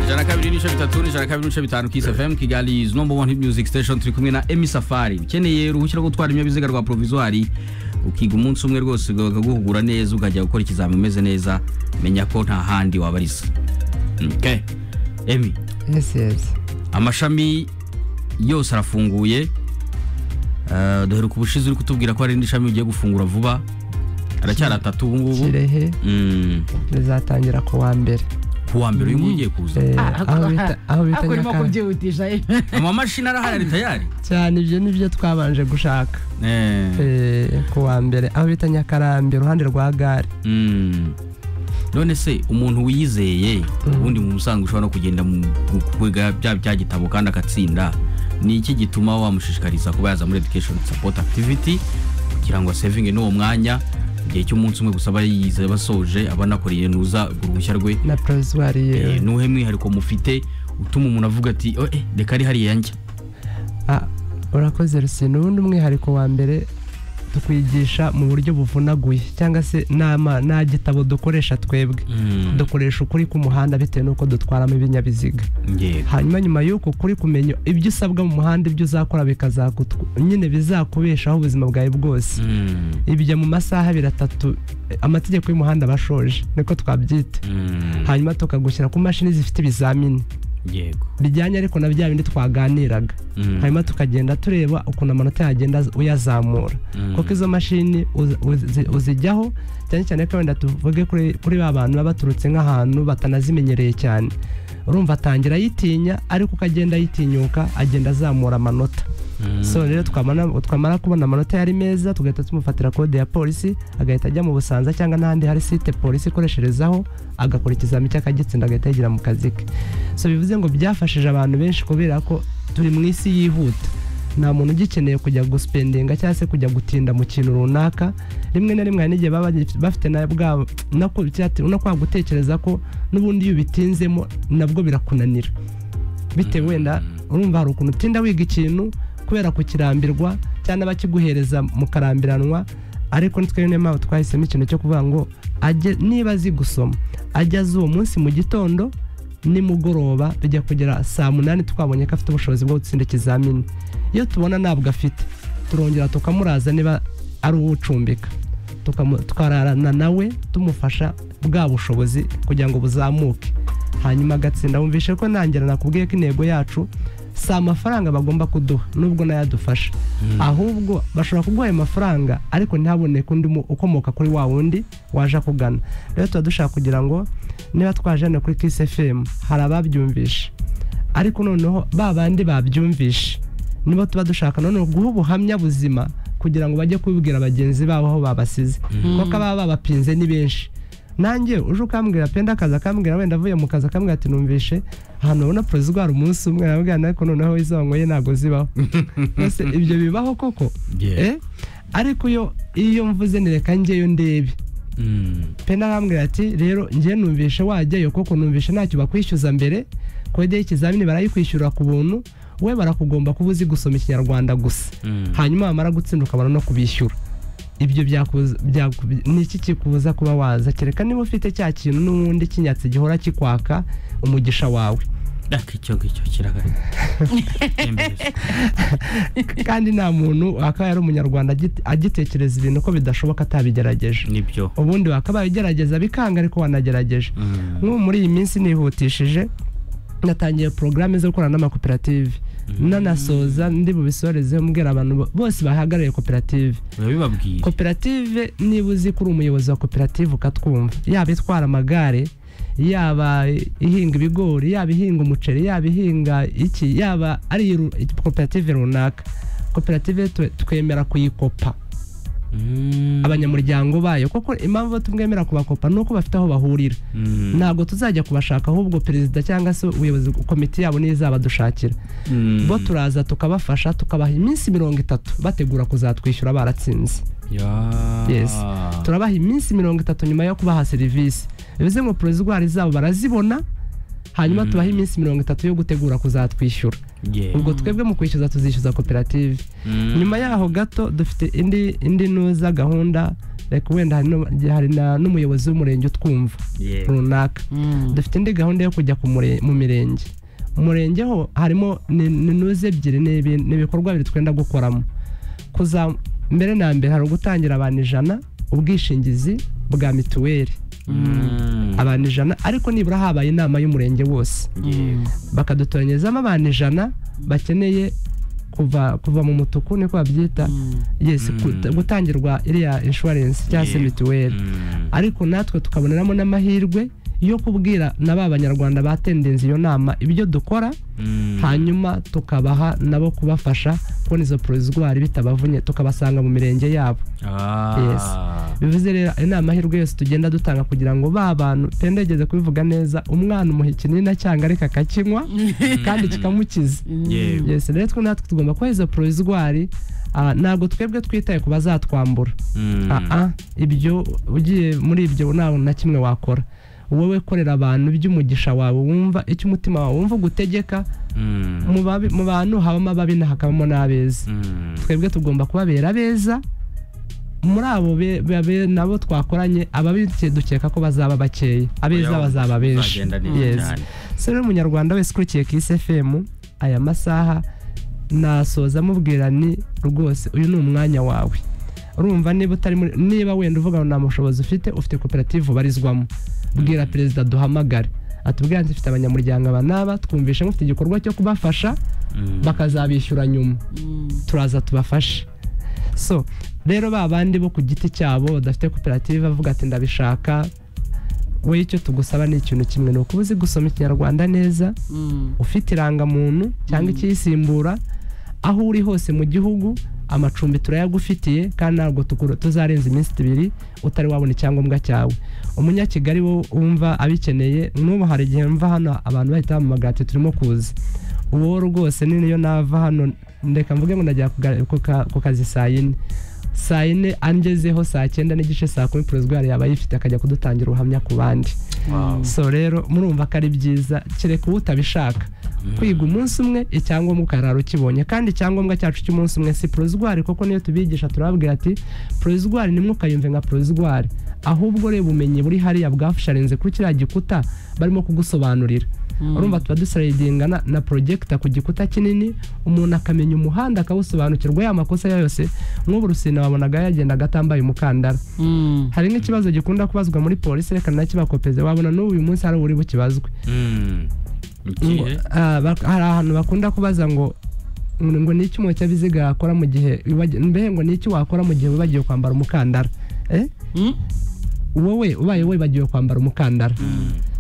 ijana kabiri n'ibice bitatu n'ijana kabiri n'ibice bitanu kisi fm kigali is number one hit music station turi kumwe na emi safari ukeneye uruhushya rwo gutwara ibinyabiziga rwa provisoire ukiga umunsi umwe rwose bakaguhugura neza ukajya gukora ikizami umeze neza menya ko nta handi wabariza okay. emi yes yes amashami yose arafunguye Eh, duheruka ubushize uri kutubwira ko hari indi shami ugiye gufungura vuba aracyari atatu ubu ngubu kirehe Mm, rizatangira ku wa mbere ku wa mbere uyu nguyu ugiye kuza Eh, Ah, aho bita aho bita ako urimo nyakanga kubyihutisha eh. amamashini arahari ari tayari cyane ibyo nibyo twabanje gushaka Eh. Eh, ku wa mbere aho bita nyakarambi iruhande rwa gare Mm. none se umuntu wiyizeye ubundi mu musango ushobora no kugenda mu mu- kwega bya bya gitabo kandi agatsinda ni iki gituma wamushishikariza kuba yaza muri education support activity kugira ngo saving n'uwo mwanya igihe cy'umunsi umwe gusa aba yize basoje aba anakoreye nuza uruhushya rwe na provisoire yewe Eh, nuhe mwihariko mufite utuma umuntu avuga ati "Oh, eh, reka ari hariya njya Ah, urakoze rusine ubundi umwihariko wa mbere tukwigisha mu buryo buvunaguye cyangwa se nama nta gitabo dukoresha twebwe dukoresha ukuri k'umuhanda bitewe n'uko dutwaramo ibinyabiziga yego hanyuma nyuma y'uko kuri kumenya ibyo usabwa mu muhanda ibyo uzakora bikazakutwa nyine bizakubeshaho ubuzima bwawe bwose Mm. ibyo mu masaha abiri atatu eh, amategeko y'umuhanda aba ashoje niko twabyita Mm. hanyuma tukagushyira ku mashini zifite ibizamini yego bijyanye ariko na bya bindi twaganiraga Mm. hanyuma tukagenda tureba ukuntu amanota yagenda az- uyazamura Mm. kuko izo mashini uzi- uzi- uzijyaho cyane cyane ko wenda tuvuge kuri kuri ba bantu baba baturutse nk'ahantu batanazimenyereye cyane urumva atangira ayitinya ariko uko agenda ayitinyuka agenda azamura amanota Mm. so rero twamara twamara kubona amanota yari meza tugahita tumufatira kode ya polisi agahita ajya mu busanza cyangwa n'ahandi hari site polisi ikoresherezaho agakora ikizami cy'akagitsinda agahita yigira mu kazi ke so bivuze ngo byafashije abantu benshi kubera ko turi mu isi yihuta nta muntu ugikeneye kujya gusipendinga cyangwa se kujya gutinda mu kintu runaka rimwe na rimwe hari n'igihe baba bagif- bafite na bwa no ku- cyati- no kwa gutekereza ko n'ubundi iyo ubitinzemo nabwo birakunanira bitewe wenda urumva hari ukuntu utinda wiga ikintu kubera kukirambirwa cyangwa abakiguhereza mukarambiranwa ariko nitwe niyo mpamvu twahisemo ikintu cyo kuvuga ngo ajye niba azi gusoma ajye azi uwo munsi mu gitondo nimugoroba bijya kugera saa munani twabonye ko afite ubushobozi bwo gutsinda ikizamini iyo tubona ntabwo afite turongera tukamuraza niba ari uwucumbika tukamu- tukararana nawe tumufasha bwa bushobozi kugira ngo buzamuke hanyuma agatsinda wumvishe ko ntangira nakubwiye ko intego yacu si amafaranga bagomba kuduha nubwo nayo adufasha ahubwo bashobora kuguha ayo mafaranga ariko ntihaboneke undi mu- ukomoka kuri wa wundi waje akugana rero tuba dushaka kugira ngo niba twaje hano kuri kisi efemu hari ababyumvishe ariko noneho ba bandi babyumvishe nibo tuba dushaka noneho guha ubuhamya buzima kugira ngo bajye kubibwira bagenzi babo aho babasize kuko ababa babapinze ni benshi nanjye uje ukambwira penda akazi akambwira wenda avuye mu kazi akambwira ati numvishe ahantu ubona porozigwari umunsi umwe arabwira ariko noneho izo wanyweye ntabwo zibaho mbese ibyo bibaho koko Yeah. Eh? ariko iyo iyo mvuze nireka njyeyo ndebe Mm. pena arambwira ati rero njye numvishe wajyayo koko numvishe ntacyo bakwishyuza mbere kode y'ikizamini barayikwishyurira ku buntu we barakugomba kuba uzi gusoma ikinyarwanda gusa Mm. hanyuma wamara gutsinda ukabona no kubishyura ibyo byakubuza- byaku- ni iki kikubuza kuba waza kereka niba ufite cya kintu n'ubundi kinyatsi gihora kikwaka umugisha wawe Aka icyo ngicyo kirahari Embereza. kandi nta muntu wakabaye ari umunyarwanda agite- agitekereza ibintu ko bidashoboka atabigerageje nibyo ubundi wakabaye ugerageza bikanga ariko wanagerageje Mm. nk'ubu muri iyi minsi nihutishije natangiye porogaramu zo gukorana n'amakoperative nanasoza ndi bubisoreze mbwira abantu bo- bose bahagarariye koperative urabibabwira koperative niba uzi ko uri umuyobozi wa koperative ukatwumva yaba itwara amagare yaba ihinga ibigori yaba ihinga umuceri yaba ihinga iki yaba ari ru- koperative runaka koperative twe- twemera kuyikopa Mm. abanyamuryango bayo kuko impamvu tumwemera kubakopa ni uko bafite aho bahurira Mm. ntabwo tuzajya kubashaka ahubwo perezida cyangwa se ubuyobozi komite yabo niyo izabadushakira Mm. bo turaza tukabafasha tukabaha iminsi mirongo itatu bategura kuzatwishyura baratsinze Ya. Yes. turabaha iminsi mirongo itatu nyuma yo kubaha serivisi bivuze ngo porozigwari zabo barazibona hanyuma tubaha iminsi mirongo itatu yo gutegura kuzatwishyura Yeah. ubwo twebwe mu kwishyuza tuzishyuza koperative Mm. nyuma yaho gato dufite indi indi nuza gahunda reka wenda hari no- hari na- n'umuyobozi w'umurenge utwumva yego runaka dufite indi gahunda yo kujya ku mure- mu mirenge umurenge ho harimo ni- ni nuze ebyiri ni ibi- ni ibikorwa bibiri twenda gukoramo kuza mbere na mbere hari ugutangira abantu ijana ubwishingizi bwa mituweli Mm. abantu ijana ariko nibura habaye inama y'umurenge wose Yego. bakadutoranyizamo abantu ijana bakeneye kuva kuva mu mutuku niko babyita yes Mm. gut- gutangirwa iriya insurance cyangwa se Yego. mituweli Mm. ariko natwe tukaboneramo n'amahirwe yo kubwira na ba banyarwanda batendenze iyo nama ibyo dukora Mm. hanyuma tukabaha nabo kubafasha kubona izo porozwari bitabavunnye tukabasanga mu mirenge yabo Ah. Yes. bivuze rero ayo ni amahirwe yose tugenda dutanga kugira ngo ba bantu tendegeze kubivuga neza umwana umuha ikinini acyanga ariko akakinywa kandi kikamukiza Yego. yes rero twe natwe tugomba kuba izo porozwari ntabwo twebwe twitaye ku bazatwambura Mm. aa ibyo ugiye muri ibyo ntawe na kimwe wakora wowe korera abantu iby'umugisha wawe wumva icyo umutima wawe wumva ugutegeka Mm. mu babi- mu bantu habamo ababi na hakabamo n'abeza Mm. twebwe tugomba kubabera abeza muri abo be- babe nabo twakoranye ababi duke- dukeka ko bazaba bakeya abeza Oya, bazaba benshi bizagenda neza Yes. cyane. se rero umunyarwanda wese ukurikiye kisi efemu aya masaha nasoza mubwira ni rwose uyu ni umwanya wawe urumva niba utari muri niba wenda uvuga ngo nta bushobozi ufite ufite koperative ubarizwamo bwira perezida duhamagare atubwira ati mfite abanyamuryango aba n'aba twumvishe mufite igikorwa cyo kubafasha Mm. bakazabishyura nyuma turaza tubafashe so rero ba bandi bo ku giti cyabo badafite koperative bavuga ati ndabishaka we icyo tugusaba ni ikintu kimwe ni ukuba uzi gusoma ikinyarwanda neza ufite irangamuntu cyangwa ikiyisimbura aho uri hose mu gihugu amacumbi turayagufitiye kandi ntabwo tukura- tuzarenza iminsi ibiri utari wabona icyangombwa cyawe umunyakigali wo wumva abikeneye n'ubu hari igihe mva hano abantu bahita bamuhamagara ati turimo kuza uwo rwose ni niyo nava hano ndeka mvuge ngo ndajya kuga- ku ka- ku kazi saa yine saa yine angezeho saa cyenda n'igice saa kumi porozwari yaba ayifite akajya kudutangira ubuhamya ku bandi Wow. so rero murumva ko ari byiza kereka uba utabishaka kwiga umunsi umwe icyangombwa ukarara ukibonye kandi icyangombwa cyacu cy'umunsi umwe si porozwari kuko niyo tubigisha turababwira ati porozwari nimwe ukayumve nka porozwari ahubwo reba ubumenyi buri hariya bwasharinze kuri kiriya gikuta barimo kugusobanurira urumva tuba dusaridinga na, na projector ku gikuta kinini umuntu akamenya umuhanda akawusobanukirwa ya makosa yayo yose nk'ubu rusina wabonaga yagendaga atambaye umukandara hari nk'ikibazo gikunda kubazwa muri polisi reka nakibakopeze wabona n'ubu uyu munsi hari uri bukibazwe Mm. Ngo, Ikihe? ah, bak- hari ahantu bakunda kubaza ngo ngo ni iki umunyabiziga yakora mu gihe wibagiwe- mbe ngo ni iki wakora mu gihe wibagiwe kwambara umukandara eh? wowe ubaye wibagiwe kwambara umukandara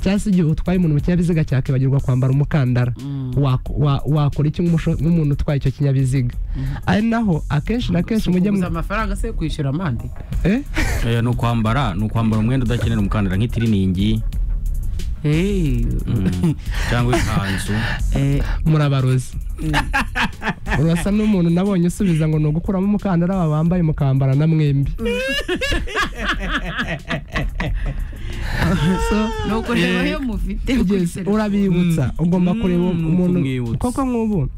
cyangwa se igihe utwaye umuntu mu kinyabiziga cyakibagirwa kwambara umukandara wako- wa- wakora iki nk'umusho- nk'umuntu utwaye icyo kinyabiziga ari naho akenshi na kenshi mujye mu mujya amafaranga se kwishyura amande eh? Eh, ni ukwambara ni ukwambara umwenda udakenera umukandara nk'itiriningi Eh, mm, cyangwa ikanzu eh, murabarozi urasa n'umuntu nabonye usubiza ngo ni ugukuramo umukandara aba bambaye mukambara na mwembi so nuko reba yo mufite yes, urabibutsa ugomba Mm, kureba ni umuntu ukumwibutsa. koko nk'ubu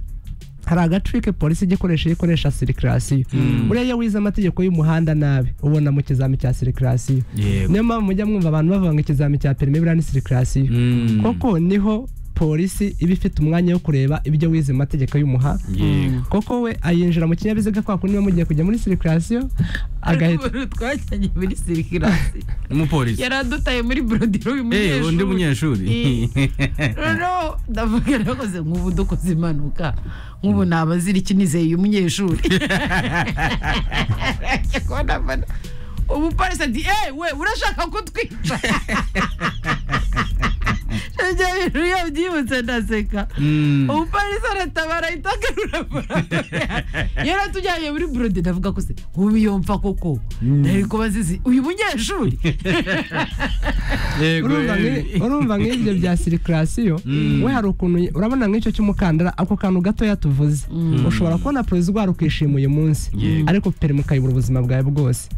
hari agatrike polisi ijya ikoresha iyo ikoresha sirikirasiyo Mm. buriya iyo wize amategeko y'umuhanda nabi ubona mu kizami cya sirikirasiyo yego niyo mpamvu mujya mwumva abantu bavuga ngo ikizami cya perime buriya ni sirikirasiyo Mm, koko niho polisi iba ifite umwanya wo kureba ibyo wize mu mategeko y'umuha yego koko we ayinjira mu kinyabiziga kwa kundi mugiye kujya muri sirikirasiyo agahita agahita twajyanye muri sirikirasi umupolisi yari adutaye muri burodiro uyu Eh, undi munyeshuri noneho ndavuga nakoze nk'ubu dukoze impanuka nk'ubu nabazira ikinizeye uyu munyeshuri kubona mbona umupolisi ati eee we urashaka kutwica ibyo bintu iyo byibutse ndaseka Mm, umupolisi aratabara ahita agarura amafaranga yari atujyanye muri burode ndavuga ko se ubu yumva koko ntari kuba azizi uyu munyeshuri yego urumva eh. nki- urumva nk'ibyo bya sirikirasiyo we hari ukuntu urabona nk'icyo cy'umukandara ako kantu gatoya tuvuze ushobora kubona porozwari ukishima uyu munsi Yego. ariko perime ukayobora ubuzima bwawe bwose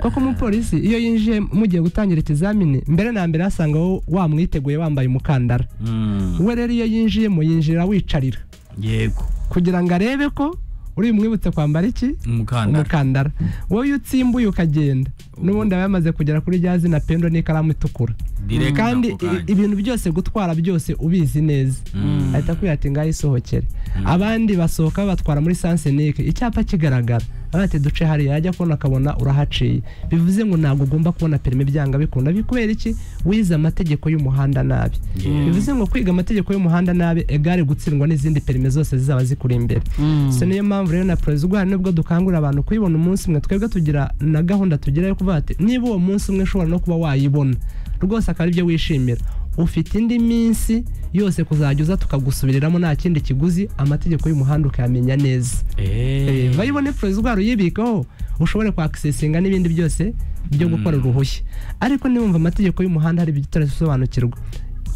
koko umupolisi iyo yinjiye mugiye gutangira ikizamini mbere na mbere asanga wowe wamwiteguye wambaye umukandara Mm, we rero iyo yinjiyemo yinjira wicarira yego kugira ngo arebe ko uri bumwibutse kwambara iki umukandara umukandara wowe iyo utsimbuye ukagenda n'ubundi aba yamaze kugera kuri rya zina pendo n'ikaramu itukura Direct kandi ako kanya. i- ibintu byose gutwara byose ubizi neza Mm. ahita akubwira ati ngaho isohokere abandi basohoka batwara muri sansenike icyapa kigaragara abaye ati duce hariya yajya kubona akabona urahaciye bivuze ngo ntabwo ugomba kubona perime byanga bikunda Bi- kubera iki wize amategeko y'umuhanda nabi Yeah. bivuze ngo kwiga amategeko y'umuhanda nabi egare gutsindwa n'izindi perime zose zizaba zikuri imbere so niyo mpamvu rero na perezida ubwo hari nubwo dukangurira abantu kuyibona umunsi umwe twebwe tugira na gahunda tugira yo kuvuga ati niba uwo munsi umwe ushobora no kuba wayibona rwose akaba aribyo wishimira ufite indi minsi yose kuzajya uza tukagusubiriramo nta kindi kiguzi amategeko y'umuhanda ukayamenya neza Eh, bayibone perezida uyibikeho ushobore kwakisesinga n'ibindi byose byo gukora uruhushya ariko niwumva amategeko y'umuhanda hari ibyo utarasobanukirwa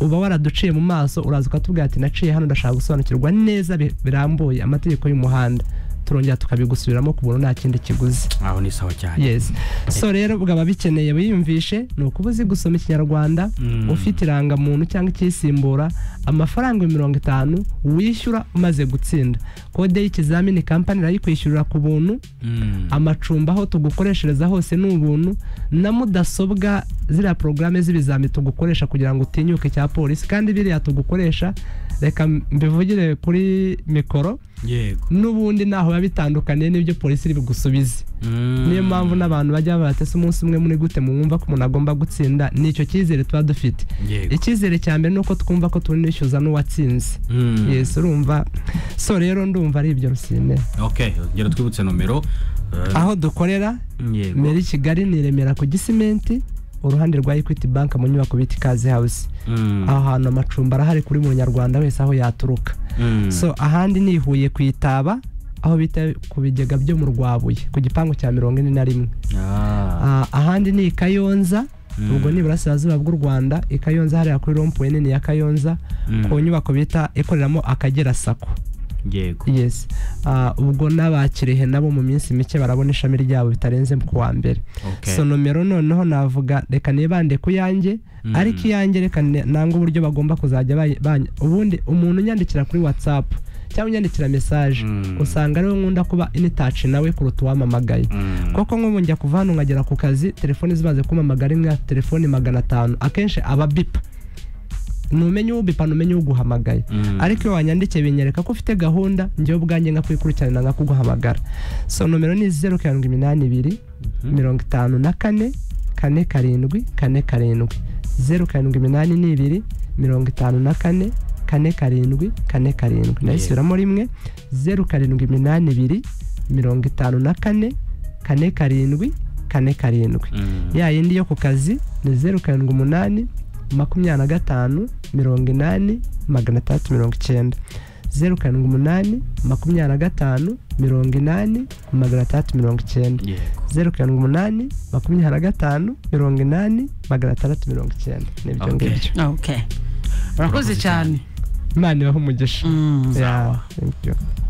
uba waraduciye mu maso uraza ukatubwira ati naciye hano ndashaka gusobanukirwa neza bi- birambuye amategeko y'umuhanda turongera tukabigusubiramo ku buntu nta kindi kiguzi aho ni sawa cyane yes so rero bwaba bikeneye wiyumvishe ni ukuba uzi gusoma ikinyarwanda Mm. ufite irangamuntu cyangwa icyisimbura amafaranga mirongo itanu wishyura umaze gutsinda kode y'ikizamini kampani irayikwishyurira ku buntu Mm. amacumbi aho tugukoreshereza hose ni ubuntu na mudasobwa ziriya porogaramu z'ibizami tugukoresha kugira ngo utinyuke cya polisi kandi biriya tugukoresha reka mbivugire kuri mikoro yego n'ubundi ntaho biba bitandukaniye n'ibyo polisi iri bugusubize Mm. niyo mpamvu n'abantu bajya batese umunsi umwe muri gute mwumva ko umuntu agomba gutsinda ni icyo cyizere tuba dufite yego icyizere cya mbere ni uko twumva ko tunishyuza n'uwatsinze Mm. yesi urumva so rero ndumva ari ibyo rusine okay ngera twibutse nomero eh, aho dukorera yego mbere i kigali ni i remera ku gisimenti uruhande rwa equity bank mu nyubako bita ikaze house Mm. aho hantu amacumbi arahari kuri buri munyarwanda wese aho yaturuka Mm. so ahandi ni i huye ku itaba aho bita ku bigega byo mu rwabuye ku gipangu cya mirongo ine na rimwe Ah. Ah, ahandi ni i kayonza Mm. ubwo ni iburasirazuba bw'u rwanda i kayonza hariya kuri rompuwe nini ya kayonza Mm. ku nyubako bita ikoreramo akagera sako yego yes Ah, ubwo n'abakirehe nabo mu minsi mike barabona ishami ryabo bitarenze ku wa mbere Okay. so nomero noneho navuga reka nibande ku yanjye Mm. ariko iyanjye reka ne- nanga uburyo bagomba kuzajya bay- bany- ubundi umuntu unyandikira kuri whatsapp cyangwa unyandikira message Mm. usanga ariwe nkunda kuba initaci nawe kuruta uwamamagaye Mm. koko nk'ubu njya kuva hano nkagera ku kazi telefoni zimaze kumamagara imwe afite telefoni magana atanu akenshi aba bipa numenye ubipa numenye uguhamagaye Mm. ariko iyo wanyandikiye binyereka ko ufite gahunda njyewe ubwanjye nka kwikurikiranira nka kuguhamagara so nomero ni zeru karindwi iminani ibiri Mhm. mirongo itanu na kane kane karindwi kane karindwi zeru karindwi iminani n'ibiri mirongo itanu na kane kane karindwi kane karindwi nayisubiramo rimwe zeru karindwi iminani ibiri mirongo itanu na kane kane karindwi kane karindwi Mm. ya yindi yo ku kazi ni zeru karindwi umunani makumyabiri na gatanu mirongo inani magana atandatu mirongo icyenda zeru karindwi umunani makumyabiri na gatanu mirongo inani magana atandatu mirongo icyenda yego zeru karindwi umunani makumyabiri na gatanu mirongo inani magana atandatu mirongo icyenda n'ibyo Okay. ngibyo urakoze cyane imana ibaha umugisha Mm. Yeah, thank you.